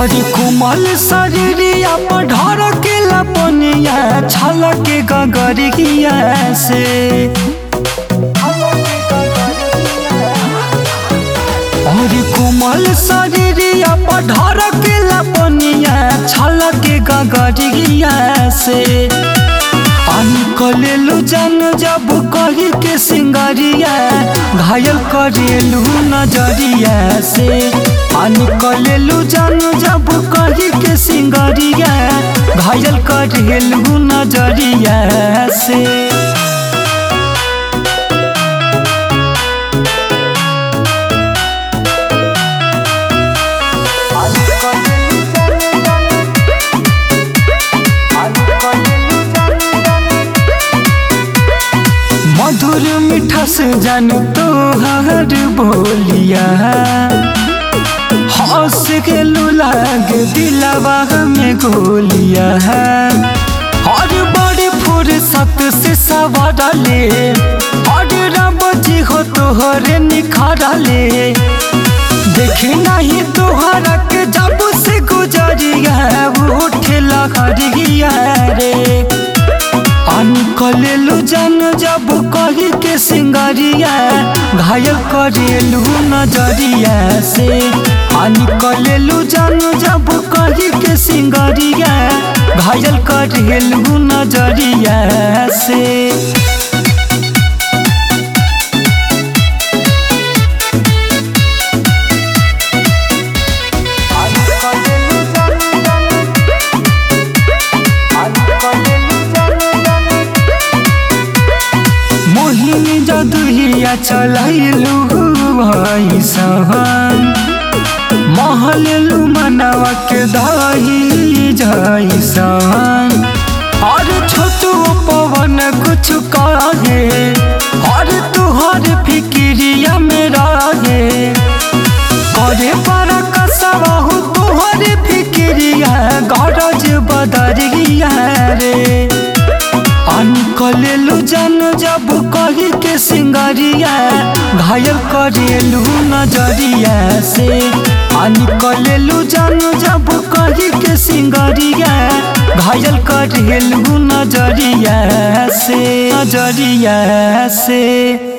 हरि कुमल शरीरिया पर ढर के लपनिया छलक गगरिया से हरि कुमल शरीरिया पर ढर के लपनिया छलक गगरिया से पानी कलेलू जन जब कही के सिंगरिया घायल करेलू नजरिया से पानी कलेलू जन जब कही के सिंगरिया घायल करेलू नजरिया से मधुर मीठा से जानू तो हर बोलिया हंस के लाग दिलवा में गोलिया हर बड़ी फुर्सत से सवारले हर रब जी हो तोहरे निखारले देखे नहीं तोहरा के जब से गुजरिया उठे लहरिया रे पानी कलेलू जन जब कही के सिंगरिया घायल करेलू नजरिया से पानी कलेलू जन जब कही के सिंगरिया घायल करेलू नजरिया से मोहिनी जदुहिया चलैलू भैसन महलू मनवा के दही जैसन और छोटू पवन कुछ कहे और तुहर फिक्रिया में रहे करे पर कसबहु तुहर फिक्रिया गरज बदरिया रे पानी कलेलू जन जब कही के सिंगरिया घायल करेलू नजरिया से पानी कलेलू जन जब कही के सिंगरिया घायल करेलू नजरिया से नजरिया से